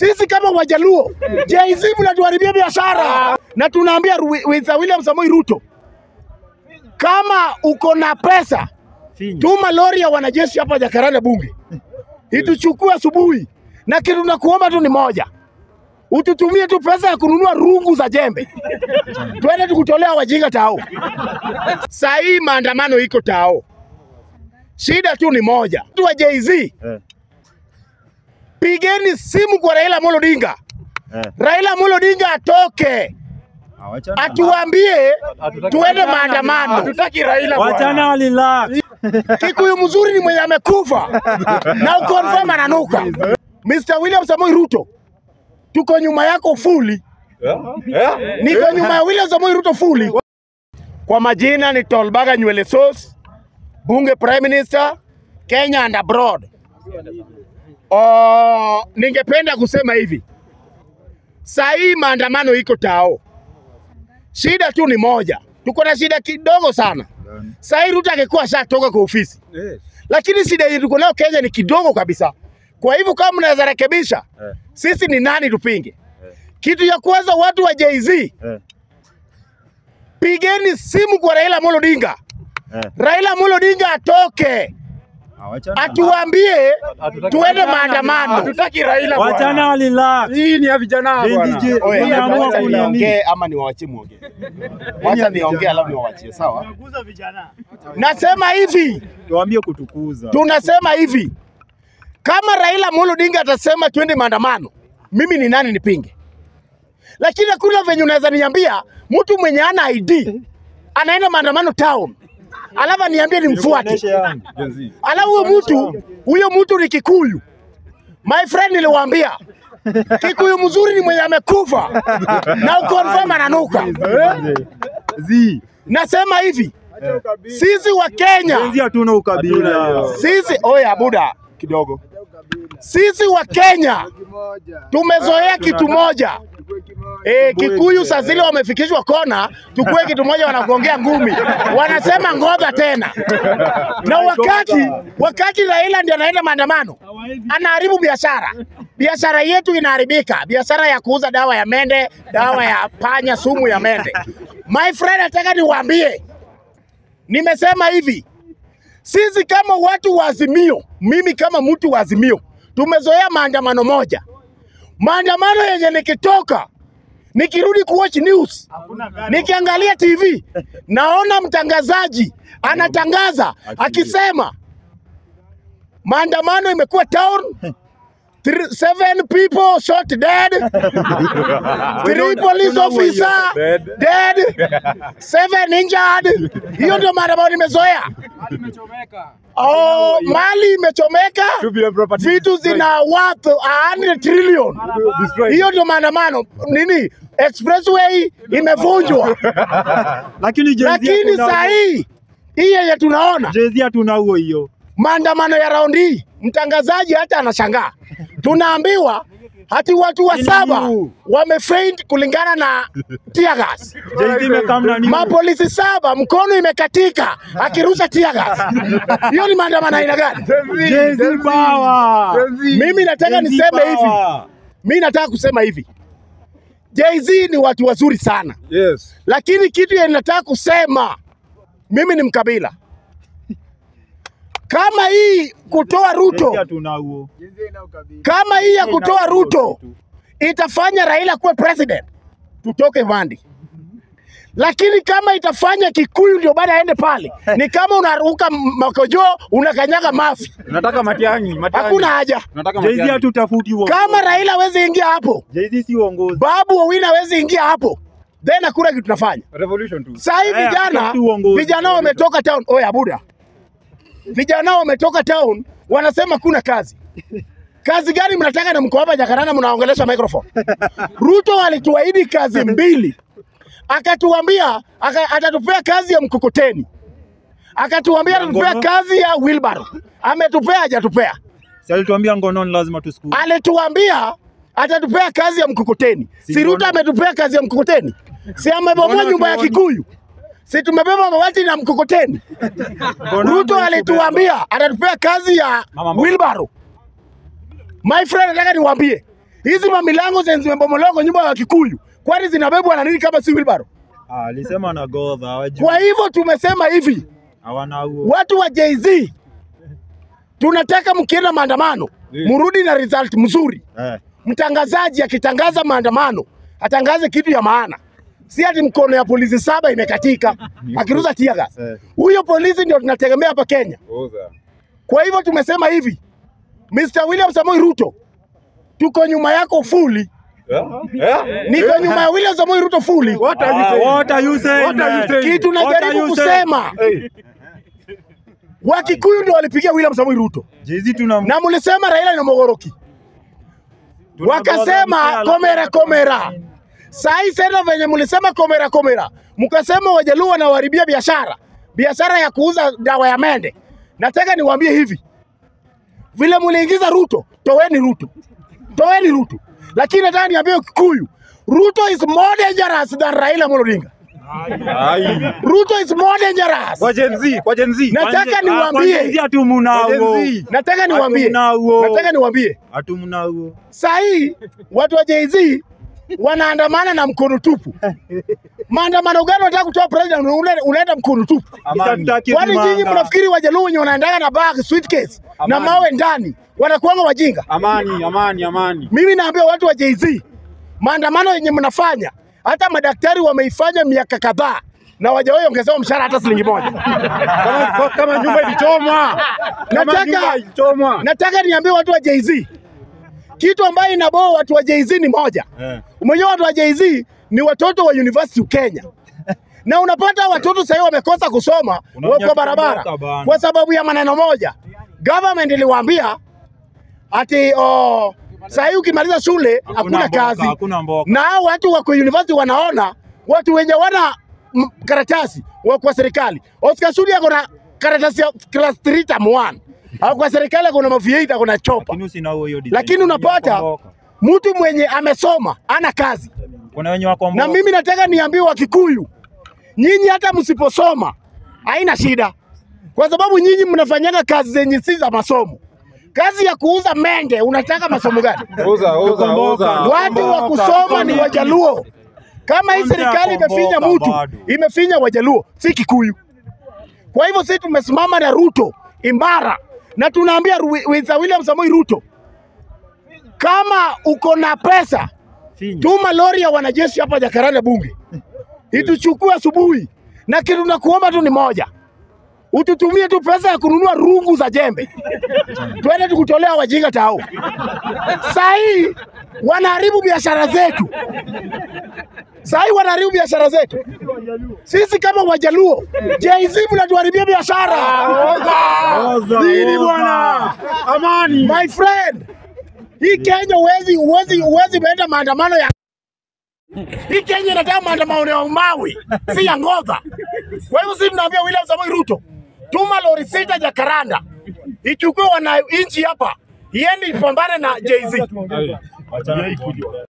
Sisi kama Wajaluo, Jay-Z mnatuharibia biashara, na tunaambia Ru- with William Samoei Ruto, kama uko na pesa tuma lori ya wanajeshi hapa Jakaranda bunge ituchukue asubuhi, na kitu tunakuomba tu ni moja, ututumie tu pesa ya kununua rungu za jembe, twende tukutolea wajinga tao. Saa hii maandamano iko tao, shida tu ni moja, tu wa Jay-Z pigeni simu kwa Raila Amolo Odinga, Raila Amolo Odinga atoke atuambie tuende maandamano. Hatutaki Raila Wachana bwana. relax. Kikuyu mzuri ni mwenye amekufa na ukonfirm ananuka. Mr. William Samoei Ruto, tuko nyuma yako fully, niko nyuma ya William Samoei Ruto fully. Kwa majina ni Tolbaga Nywele Sauce, bunge prime minister Kenya and abroad. Oh, ningependa kusema hivi, saa hii maandamano iko tao, shida tu ni moja, tuko na shida kidogo sana. Saa hii Ruto angekuwa ashatoka kwa ofisi, lakini shida yetu tuko nayo Kenya ni kidogo kabisa. Kwa hivyo kama mnaweza rekebisha, sisi ni nani tupinge? Kitu ya kwanza, watu wa Jay-Z, pigeni simu kwa Raila Amolo Odinga, Raila Amolo Odinga atoke, atuambie tuende maandamano. Hatutaki Raila bwana. Wachana relax. Hii ni ya vijana Gen Z bwana. je- Oye, unaamua wacha kunini? niongee ama niwaachie muongee? Wacha niongee alafu niwaachie, sawa? Nasema hivi, Tuambie kutukuza. tunasema hivi, kama Raila Amolo Odinga atasema twende maandamano, mimi ni nani nipinge? Lakini hakuna venye unaweza niambia mtu mwenye ana ID anaenda maandamano town, alafu aniambie nimfuate, Nikuoneshe yangu. alafu huyo mtu huyo mtu ni Kikuyu. My friend, niliwaambia Kikuyu mzuri ni mwenye amekufa na ukonfirm ananuka. Zi. Nasema hivi, sisi wa Kenya Gen Z hatuna ukabila. sisi oya buda kidogo, sisi wa Kenya tumezoea kitu moja e, Kikuyu saa zile wamefikishwa kona, tukue kitu moja, wanagongea ngumi, wanasema ngoja tena. Na wakati wakati Raila ndiye anaenda maandamano, anaharibu biashara, biashara yetu inaharibika, biashara ya kuuza dawa ya mende, dawa ya panya, sumu ya mende. My friend, nataka niwaambie, nimesema hivi sisi kama watu wa Azimio, mimi kama mtu wa Azimio, tumezoea maandamano moja, maandamano yenye nikitoka nikirudi kuwatch news, nikiangalia TV naona mtangazaji anatangaza akisema maandamano imekuwa town Three, seven people shot dead, three police officer dead, seven injured. Hiyo ndio maandamano nimezoea. Oh, mali imechomeka, vitu zina worth 100 trillion. Hiyo ndio maandamano. Nini? Expressway imevunjwa, Lakini Gen Z lakini hatuna- saa hii hii yenye tunaona Gen Z hatuna huo hiyo. maandamano ya raundi hii, mtangazaji hata anashangaa, tunaambiwa hati watu wa Nini saba yu? wamefaint kulingana na tear gas. Gen Z imekamna nini? Mapolisi saba mkono imekatika akirusha tear gas. Hiyo ni maandamano aina gani? Gen Z power. Mimi nataka Gen Z niseme hivi, power. mimi nataka kusema hivi, Jay-Z ni watu wazuri sana, Yes. lakini kitu yenye nataka kusema mimi ni mkabila. Kama hii kutoa Gen Z Ruto, hatuna huo. kama hii ya kutoa Ruto itafanya Raila kuwe president, tutoke Vandi. Lakini kama itafanya Kikuyu ndio baada aende pale, ni kama unaruka m- makojo unakanyaga mafi, Nataka Matiang'i, Matiang'i. hakuna haja. Nataka Gen Z Matiang'i. hatutafuti huo. Kama Raila hawezi ingia hapo, Gen Z si uongozi. Babu Owino hawezi ingia hapo, then hakuna kitu tunafanya. Revolution tu. Saa hii Eh, vijana hatutafuti uongozi. vijana wametoka town. Oya buda, vijana wametoka town, wanasema kuna kazi. Kazi gani mnataka na mko hapa Jakaranda mnaongelesha microphone? Ruto alituahidi kazi mbili, akatuambia aka, atatupea kazi ya mkokoteni, akatuambia atatupea Ngono. kazi ya wheelbarrow. Ametupea hajatupea? Si alituambia ngononi lazima tusiku. Alituambia atatupea kazi ya mkokoteni. Si Si Ruto ngono. ametupea kazi ya mkokoteni? Si amebomoa Ngono nyumba ya tuoni. Kikuyu? Si tumebeba mawati na mkokoteni? Ngono Ruto yangu alituambia atatupea kazi ya Mama mboga. wheelbarrow. My friend, nataka niwaambie Hizi mamilango zenye zimebomolewa kwa nyumba ya Kikuyu, kwani zinabebwa na nini kama si wheelbarrow? Ah, alisema na godha hawajui. Kwa hivyo tumesema hivi, Hawana huo. watu wa Jay-Z tunataka mkienda maandamano mrudi na result mzuri. Eh. Mtangazaji akitangaza maandamano atangaze kitu ya maana, si ati mkono ya polisi saba imekatika akiruza tear gas. Eh. Huyo polisi ndio tunategemea hapa Kenya. Oza. Kwa hivyo tumesema hivi, Mr. William Samoei Ruto, tuko nyuma yako fully. Eh? Eh? Niko nyuma ya William Samoei Ruto fully. What are you Ah, saying? what are you saying? What are you man? saying? Kitu What are najaribu you saying? kusema, Hey. Wakikuyu ndio walipigia William Samoei Ruto Jay-Z tuna na mlisema Raila ni mogoroki, tuna wakasema godha komera komera. Sai sasa venye mlisema komera komera, mkasema Wajaluo wanawaharibia biashara, biashara ya kuuza dawa ya mende. Nataka niwaambie hivi, vile mliingiza Ruto, toweni Ruto, toweni Ruto, lakini nataka niambie Kikuyu, Ruto is more dangerous than Raila Amolo Odinga. Ai. Ruto is more dangerous. Kwa Gen Z, kwa Gen Z. Nataka Ah, niwaambie, kwa Jay-Z hatumnao. Kwa Gen Z. nataka niwaambie, Hatumnao. nataka niwaambie Hatumnao. saa hii watu wa Jay-Z wanaandamana na mkono tupu. Maandamano gani wanataka kutoa president ule- unaenda mkono tupu? Amani. Hatutaki Kwani nyinyi kumanga. mnafikiri Wajaluo wenye wanaendaga na bag suitcase na Amani. mawe ndani wanakuanga wajinga? Amani, amani, amani. Mimi naambia watu wa Jay-Z, maandamano yenye mnafanya, hata madaktari wameifanya miaka kadhaa na wajawahi ongezewa mshahara hata shilingi moja. Kama kama nyumba ilichomwa. Kama Nataka- nyumba ilichomwa. Nataka niambie watu wa Jay-Z, kitu ambayo inaboa watu wa Jay-Z ni moja. Eh. Umejua watu wa Jay-Z ni watoto wa University Kenya, na unapata watoto sahii wamekosa kusoma, Unaona wako barabara kutoka bana. kwa sababu ya maneno moja. Government iliwaambia ati oh, sahii ukimaliza shule hakuna mboka, kazi, Hakuna mboka. na hao watu wako university wanaona watu wenye wana m- karatasi wa kwa serikali. Oscar Sudi ako na karatasi ya class 3 term 1 au kwa serikali ako na mavieta ako na chopa, Lakini usina huo hiyo design. lakini unapata Mboka. mtu mwenye amesoma ana kazi Kuna wenye wako na mboka. mimi nataka niambie Wakikuyu, nyinyi hata msiposoma haina shida, kwa sababu nyinyi mnafanyaga kazi zenye si za masomo. Kazi ya kuuza mende, unataka masomo gani? Oza, oza, Tukomboka. oza. Watu wa kusoma ni Wajaluo. Kama hii Konde serikali imefinya akomboka mtu, bado. imefinya Wajaluo, si Kikuyu. Kwa hivyo sisi tumesimama na Ruto imara, na tunaambia Ru- Mr. William Samoei Ruto, kama uko na pesa Finya. tuma lori ya wanajeshi hapa Jakaranda bunge ituchukue asubuhi, na kitu nakuomba tu ni moja, ututumie tu pesa ya kununua rungu za jembe, twende tukutolea wajinga tao. Saa hii wanaharibu biashara zetu, saa hii wanaharibu biashara zetu. Sisi kama Wajaluo, Jay-Z mnatuharibia biashara. Oza, Nini oza. bwana? Amani. My friend, hii Kenya uwezi uwezi uwezi meenda maandamano ya hii Kenya inataka maandamano ya mawe, si ya ngodha. Kwa hivyo sisi tunaambia William Samoei Ruto, tuma lori sita Jakaranda ichukue wananchi hapa, iende ipambane na Jay-Z. Ai. Achana.